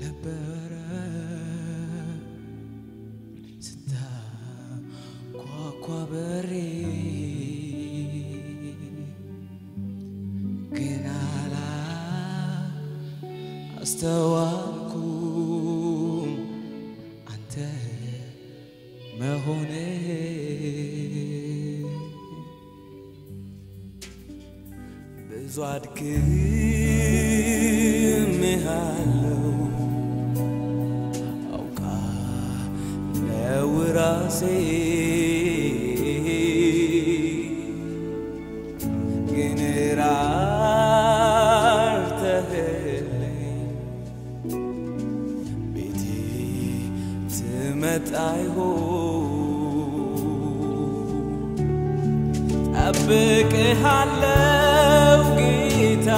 ነበረ ስታኳኳ በሬ ግን አላ አስተዋልኩም አንተ መሆኔ ብዙ አድክሜሃለሁ አውቃለሁ ራሴ ግን ራርተህልኝ ቤቴ ትመጣ ይሆን ጠብቅሃለው ጌታ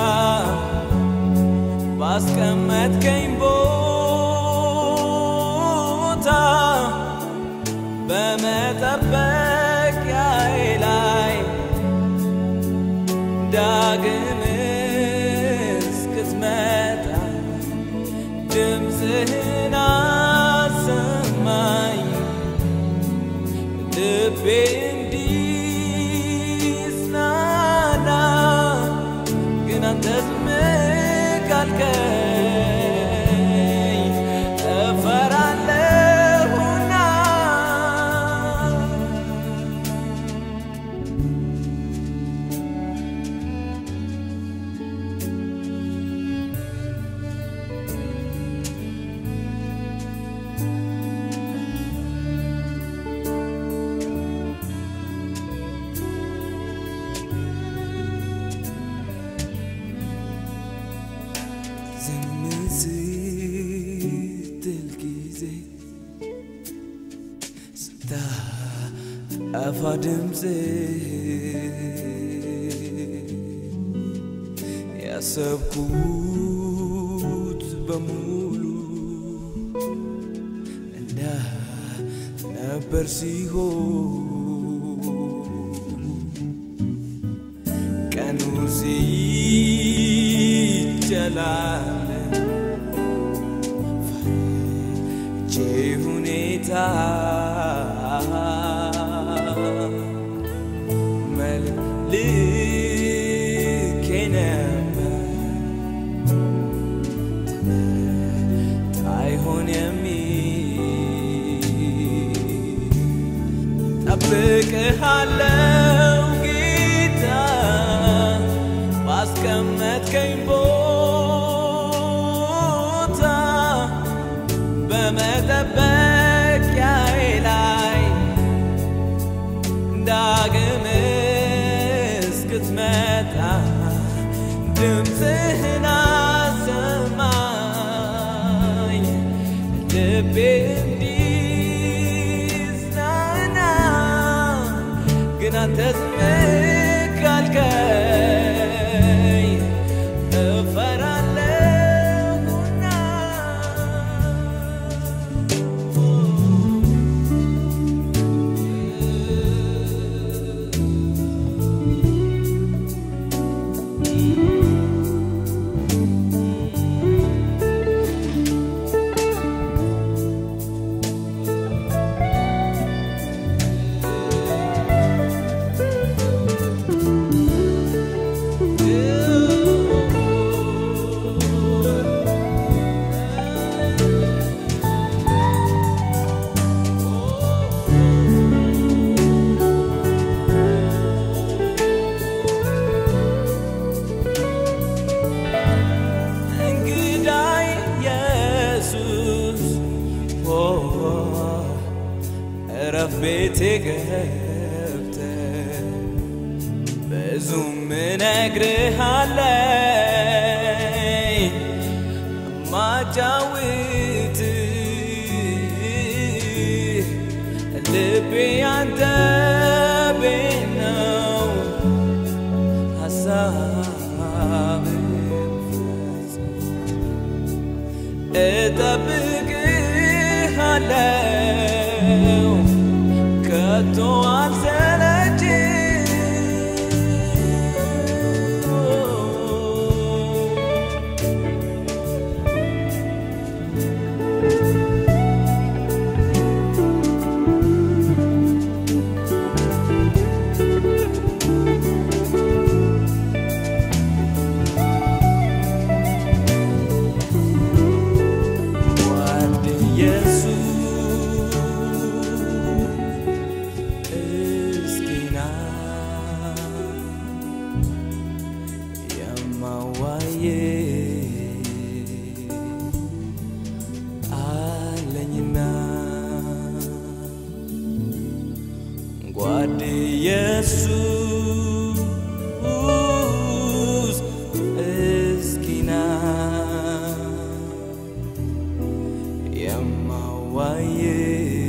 ባስቀመጥከኝ ቦታ በመጠበቂያዬ ላይ ዳግም እስክትመጣ ድምፅህን አሰማኝ ልቤ እንዲጽናና ግን አንተ ዝም ካልከኝ እፈራለሁና ዝም ስትል ጊዜ ስታጠፋ ድምፅ ያሰብኩት በሙሉ እንዳ ነበር ሲሆን ቀኑ ሲጨላለን ፈርቼ ሁኔታ መልኬ ነበር ታይሆን የሚል ጠብቅሃለው ጌታ ባስቀመጥከኝ ቦታ በመጠበቂያዬ ላይ ዳግም እስክትመጣ ድምፅህን አሰማኝ ልቤ እንዲጽናና ግን አንተ ዝም ካልከኝ እፈራለሁና እንግዳይ ኢየሱስ ኦ እረፍ ቤቴ ገብተ ብዙም እነግርሃለኝ ማጫውት ልቤ ያንተ ቤት ነው ሀሳብ እጠብቅሃለው ከቶ አልሰለችም ኢየሱስ እስኪና የማዋዬ